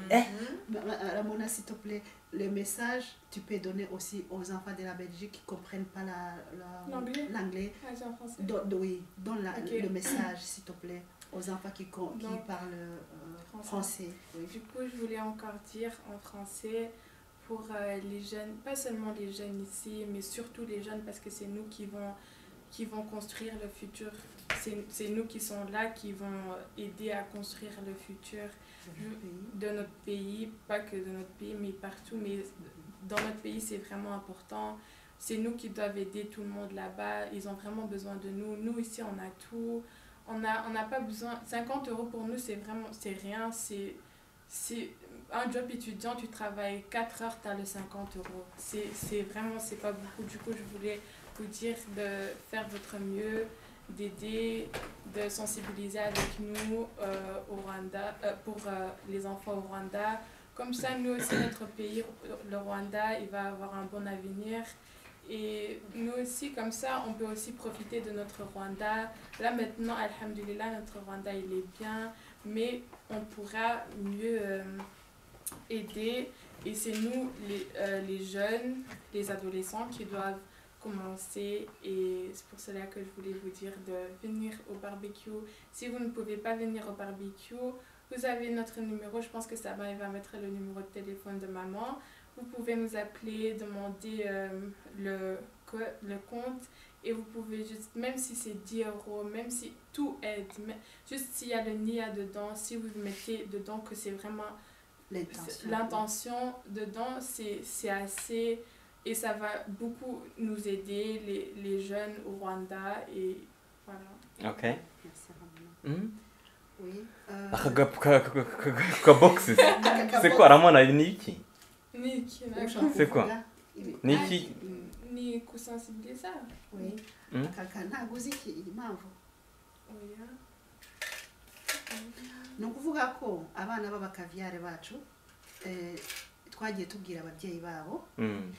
Ma- ma- Ramona, s'il te plaît, le message, tu peux donner aussi aux enfants de la Belgique qui ne comprennent pas la- la- L'anglais. l'anglais. Ah, j'ai en français. Don- oui, donne la- Ok. le message, s'il te plaît, aux enfants qui, con- qui Donc, parlent euh, français. français. oui. Du coup, je voulais encore dire en français pour euh, les jeunes, pas seulement les jeunes ici, mais surtout les jeunes parce que c'est nous qui vont, qui vont construire le futur. C'est c'est nous qui sont là, qui vont aider à construire le futur de notre pays, pas que de notre pays, mais partout. Mais dans notre pays, c'est vraiment important. C'est nous qui doivent aider tout le monde là-bas. Ils ont vraiment besoin de nous. Nous, ici, on a tout. On n'a on n'a pas besoin. 50 euros pour nous, c'est vraiment c'est rien. C'est c'est un job étudiant, tu travailles 4 heures, tu as le 50 euros. C'est c'est vraiment, c'est pas beaucoup. Du coup, je voulais vous dire de faire votre mieux, d'aider, de sensibiliser avec nous euh, au Rwanda, euh, pour euh, les enfants au Rwanda. Comme ça, nous aussi, notre pays, le Rwanda, il va avoir un bon avenir. Et nous aussi, comme ça, on peut aussi profiter de notre Rwanda. Là, maintenant, Alhamdulillah, notre Rwanda, il est bien. Mais on pourra mieux euh, aider. Et c'est nous, les, euh, les jeunes, les adolescents, qui doivent commencer. Et c'est pour cela que je voulais vous dire de venir au barbecue. Si vous ne pouvez pas venir au barbecue, vous avez notre numéro. Je pense que Sabin il va mettre le numéro de téléphone de maman. Vous pouvez nous appeler, demander euh, le, co- le compte. Et vous pouvez juste, même si c'est 10 euros, même si tout aide, mais- juste s'il y a le NIA dedans, si vous mettez dedans que c'est vraiment L'intention. l'intention dedans, c'est c'est assez et ça va beaucoup nous aider, les, les jeunes au Rwanda. Et voilà. ok Merci, Ramona. Mm. Oui. euh, aka gapu ka- ka- ka- ka- ka boxes Kakabo- se ko aramona ni iki Nick, Ushaka C'est quoi kuvuga ibi- ni iki Mm, ni kusensibiliza oui. Mm. Aka- ntabwo uzi iki iyi mpamvu oya ni ukuvuga ko abana b'abakaviyare bacu eh, twagiye tubwira ababyeyi babo Mm.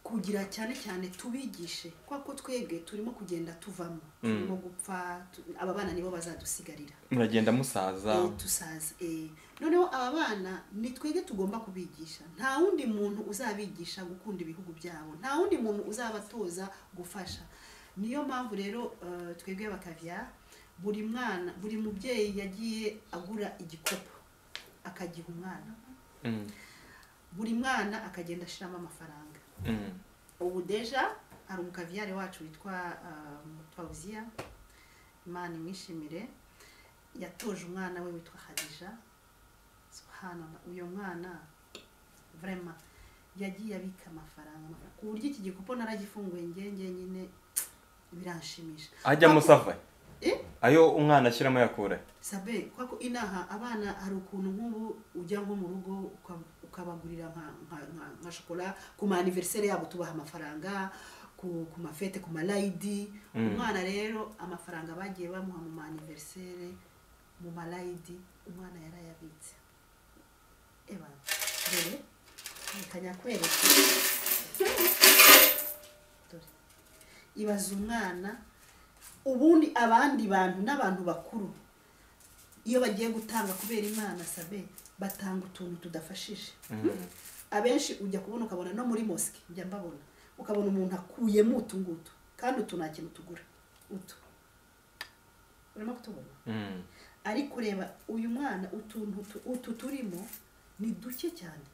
kugira cyane cyane tubigishe kuko twebwe turimo kugenda tuvamo Mm. turimo gupfa tu- aba bana nibo bazadusigarira muragenda musaza Eh, tusaza eh. noneho aba bana ni twebwe tugomba kubigisha nta wundi muntu uzabigisha gukunda ibihugu byabo nta wundi muntu uzabatoza gufasha niyo mpamvu rero eh, twebwe abakaviya buri mwana buri mubyeyi yagiye agura igikopu akagiha umwana Mm, buri mwana akagenda ashyiramo amafaranga mm, ubu deja hari umukaviyare wacu witwa uh, mutwawuziya imana imwishimire yatoje umwana we witwa hadija subhanallah uyo mwana vrema yagiye abika amafaranga amafaranga. ku buryo iki gikopo naragifunguye ngenge nyine biranshimisha ajya musava Eh? ayo umwana ashyiramo yakura sabe kwa ko inaha abana hari ukuntu nk'ubu ujya nko mu rugo uka- ukabagurira nka- nka- nka- nka shokora ku ma anniversaire yabo tubaha amafaranga ku, ku mafete ku malayidi Mm. umwana rero amafaranga bagiye bamuha mu ma anniversaire mu malayidi umwana yarayabitse eba dore reka nyakwereke dore ibaza umwana ubundi abandi bantu n'abantu bakuru iyo bagiye gutanga kubera imana sabe batanga utuntu tudafashije Mm, abenshi ujya kubona ukabona no muri mosike njya mbabona ukabona umuntu akuyemo utu ngutu kandi utu nta kintu tugura utu urimo kutubona mm, ariko reba uyu mwana utuntu tu- utu turimo ni duke cyane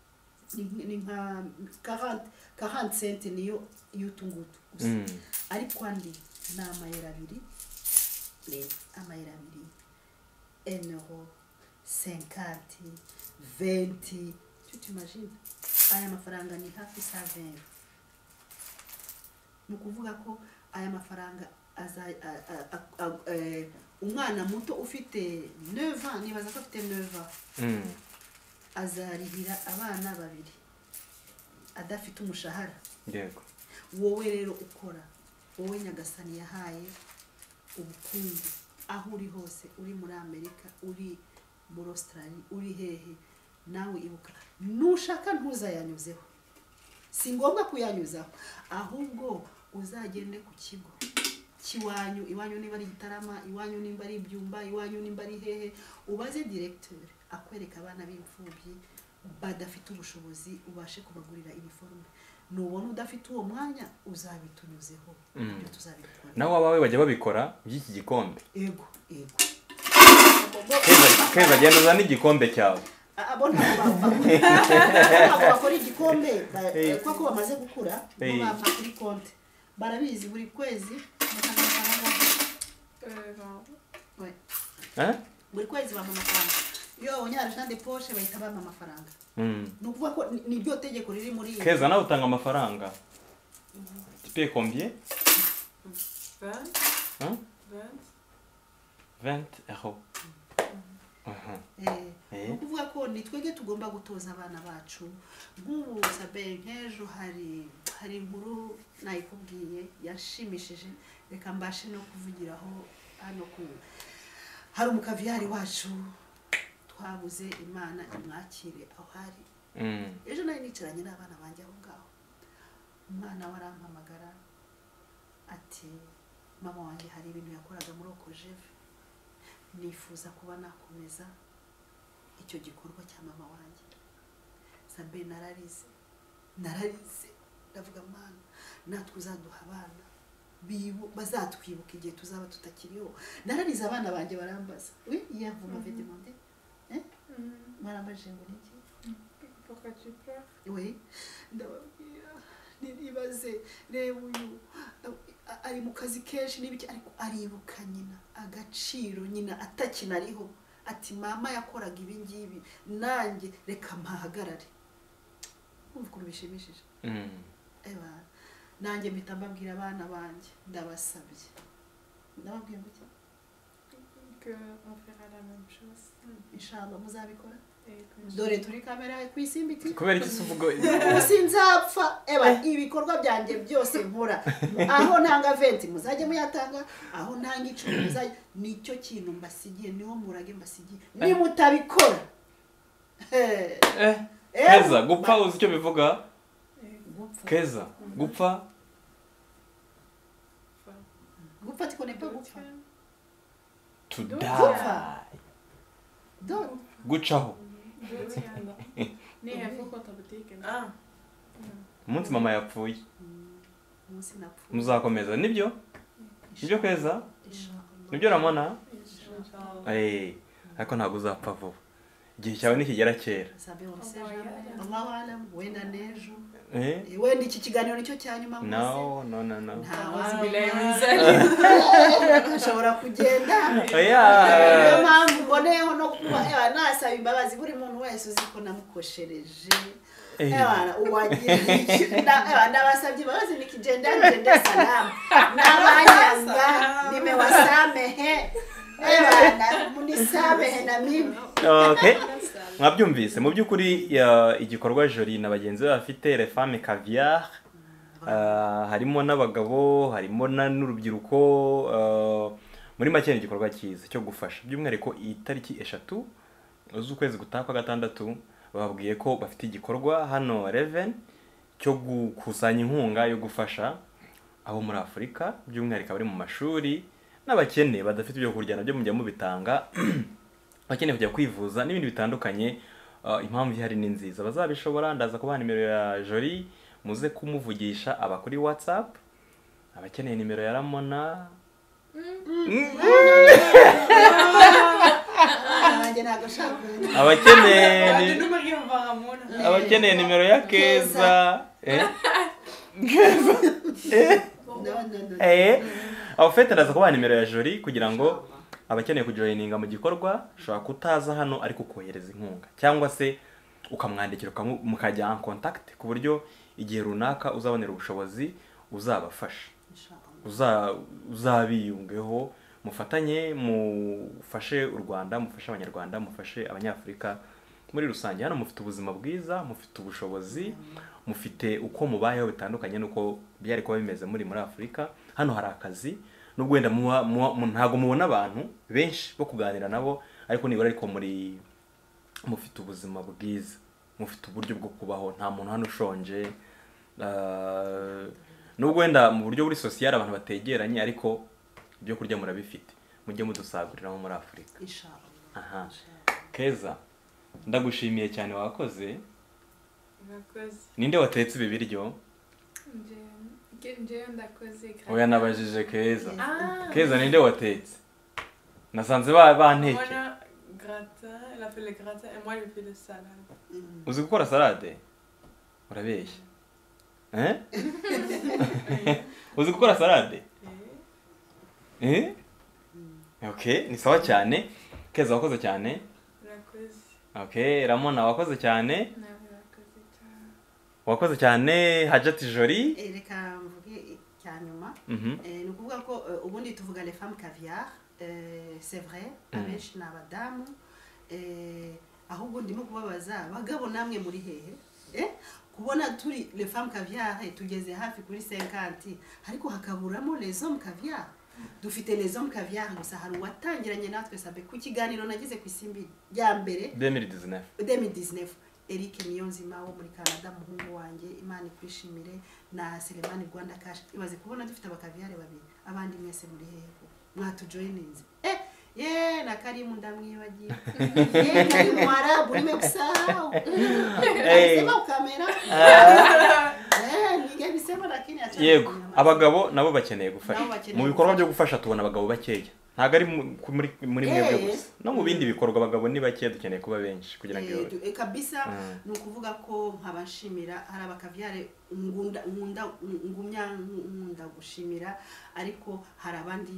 ni nk- ni nka karante karante senti niyo y'utu ngutu gusa mm, ariko andi ni amayero abiri reba amayero abiri enero senkati venti tu tumajine aya mafaranga ni hafi saveri ni ukuvuga ko aya mafaranga aza a- a- a- a- eh, umwana muto ufite neva nibaza ko afite neva mm, azarihira abana babiri adafite umushahara yego wowe rero ukora wowe nyagasani yahaye ubukungu aho uri hose uri muri amerika uri muri australia uri hehe nawe ibuka nushaka ntuzayanyuzeho si ngombwa kuyanyuzaho ahubwo uzagende ku kigo kiwanyu iwanyu niba ari gitarama iwanyu nimba ari ibyumba iwanyu nimba ari hehe ubaze diregiteri akwereka abana b'imfubyi badafite ubushobozi ubashe kubagurira iniforume nubona udafite uwo mwanya uzabitunyuzeho Mm. ibyo tuzabikora nawe abawe bajya babikora by'iki gikombe ego ego Keza- keza agenda uzana igikombe cyawe Ah, ah, bo ntabwo bakora- ntabwo bakora igikombe ba- Hey. kuko bamaze gukura bo Hey. bapfa kuri konti barabizi buri kwezi bakanga amafaranga Euh, vingt. Ouais. Eh? buri kwezi bampa amafaranga iyo babonye arujande poshe bahita bampa amafaranga Mm. ni ukuvuga ko ni- ni ryo tegeko riri muri iyi keza nawe utanga amafaranga tipe combien Vingt. Hein? Vingt. 20 euros Mhm. Eh, Eh. ni ukuvuga ko ni twebwe tugomba gutoza abana bacu nk'ubu sabe nk'ejo hari hari inkuru nayikubwiye yashimishije reka mbashe no kuvugiraho hano ku hari umukaviyari wacu twabuze imana imwakire aho ari Mm. ejo nari nicaranye n'abana banjye aho ngaho umwana we arampamagara ati mama wanjye hari ibintu yakoraga muri okojeve nifuza kuba nakomeza icyo gikorwa cya mama wanjye sabe nararize nararize ndavuga mwana natwe uzaduha abana bibu- bazatwibuka igihe tuzaba tutakiriho nararize abana banjye barambaza we yavuga mm demande Mhm. mwarambajije ngo niki Pourquoi tu pleures we ndababwira ntibaze reba uyu a- ari mu kazi kenshi n'ibiki ariko aribuka nyina agaciro nyina atakinariho ati mama yakoraga ibi ngibi nanjye reka mpahagarare kumva ukuntu bishimishije Mm. eba nanjye mpita mbabwira abana banjye ndabasabye ndababwira ngo iki Que on fera la même chose inshallah muzabikora et que dore turi kamera ku isimbiti kubera iki se uvuga umunsi nzapfa eba ibikorwa byanjye byose nkora aho ntanga venti muzajye muyatanga aho ntanga icumi muzajye nicyo kintu mbasigiye niho murage mbasigiye nimutabikora Eh, Eh, eh, keza gupfa uzi icyo bivuga gupfa keza gupfa gupfa tikonepa gupfa to die Gupfa. do gucaho Dorian. Nej, jag får sköta butiken. Ah, umunsi mama yapfuye umunsi napfa muzakomeza nibyo nibyo kweza nibyo urabona eee ariko ntabwo uzapfa vuba igihe cyawe ntikigera kera sabe wose Oh, yeah. wala wenda n'ejo eee Eh, wenda iki kiganiro nicyo cya nyuma rwose no no no no ashobora kugenda oya niyo mpamvu mboneyeho no kuba eh, nasaba imbabazi buri muntu wese uzi ko namukoshereje Eh. Ewana, uwagiye na- ewa, ndabasabye imbabazi nikigenda ngende salamu n'abanyanga nimewasamehe ewana munisamehe na mimi okay mwabyumvise mu by'ukuri ya, igikorwa jori na bagenzi be bafite refame caviar Ah, harimo n'abagabo harimo na- n'urubyiruko ah, muri make ni igikorwa cyiza cyo gufasha by'umwihariko itariki eshatu z'ukwezi gutaha kwa gatandatu bababwiye ko bafite igikorwa hano reven cyo gukusanya inkunga yo gufasha abo muri afurika by'umwihariko abari mu mashuri n'abakene badafite ibyo kurya nabyo mujya mubitanga bakeneye kujya kwivuza n'ibindi bitandukanye uh, impamvu ihari ni nziza bazabishobora ndaza kubaha nimero ya jori muze kumuvugisha aba kuri whatsapp abakeneye nimero ya ramona wanjye ntabwo ashaka kumenya abakeneye ni- Eh, abakeneye nimero ya keza Eh? Keza. Eh? no, no, no. Eh? aho fete ndaza kubaha nimero ya jori kugira ngo abakeneye kujoyininga mu gikorwa ushobora kutaza hano ariko kohereza inkunga cyangwa se ukamwandikira ukamu- mukajya en contact ku buryo igihe runaka uzabonera ubushobozi uzabafasha uza- uzabiyungeho mufatanye mufashe u rwanda mufashe abanyarwanda mufashe abanyafurika muri rusange hano mufite ubuzima bwiza mufite ubushobozi mufite uko mubayeho bitandukanye n'uko byari kuba bimeze muri muri afurika hano hari akazi nubwo wenda muba- muba- mu- ntabwo mubona abantu benshi bo kuganira nabo ariko nibura ariko muri mufite ubuzima bwiza mufite uburyo bwo kubaho nta muntu hano ushonje Ah, nubwo wenda mu buryo buri sosiyali abantu bategeranye ariko ibyo kurya murabifite mujye mudusaguriraho muri afurika Inshallah. aha keza ndagushimiye cyane wakoze murakoze ninde watetse ibi biryo njyewe njyewe ndakoze oya nabajije keza Ah. keza ninde watetse nasanze ba- banteke Voilà, gratin, elle a fait le gratin et moi j'ai fait le salade. Mm. uzi gukora salade urabeshya Eh? uzi gukora salade Et Eh? okay ni sawa cyane keza wakoze cyane la cause. okay ramona wakoze cyane nawe urakoze cyane wakoze cyane hajati jori Eh, reka mvuge icya nyuma Mhm. Eh, ni ukuvuga ko eh, ubundi tuvuga les femmes caviar eh, c'est vrai Mm. abenshi ni abadamu eh, ahubwo ndimo kubabaza bagabo namwe muri hehe Eh, kubona turi les femmes caviar eh, tugeze hafi kuri 50 ariko hakaburamo les hommes caviar dufite les hommes caviar gusa hari uwatangiranye natwe sabe ku kiganiro nagize ku isimbi rya mbere 2019 2019 Eric Niyonzima wo muri Canada muhungu wanjye Imana ikwishimire na Selemani Rwanda Cash ibaze kubona dufite abakaviyare babiri abandi mwese muri heko mwatujoininze eh ye na Karimu ndamwibagiye ye Karimu Mwarabu nimekusahau sema ukamera eh nige bisema lakini acha yego abagabo nabo bakeneye gufasha Nabo bakeneye mu bikorwa gufasha. byo gufasha tubona abagabo bakeya ntabwo ari mu- ku- muri muri Eh. mwebwe gusa no mu bindi bikorwa abagabo ni bakeya dukeneye kuba benshi kugira ngo iyo- Eh, kabisa Mm. ni ukuvuga ko nkabashimira hari abakabyare ngunda ngunda ngumya nkunda gushimira ariko hari abandi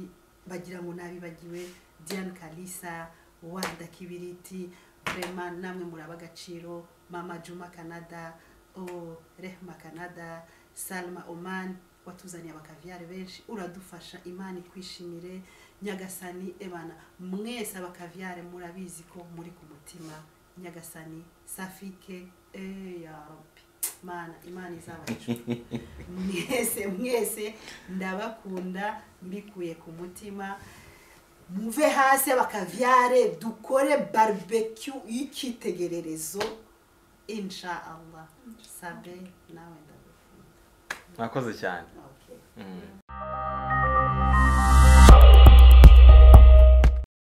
bagira ngo nabibagiwe Diane Kalisa Wanda Kibiriti Prema namwe muraba agaciro Mama Juma Canada oh, Rehma Canada Salma Oman watuzaniye abakavyare benshi uradufasha imana ikwishimire nyagasani ebana mwese abakavyare murabizi ko muri ku mutima nyagasani safike eh, ya rabbi mana imana izabahejuru mwese mwese ndabakunda mbikuye ku mutima muve hasi abakavyare dukore barbecue y'icyitegererezo insha allah sabe nawe ndabikunda mwakoze cyane okay. Mm.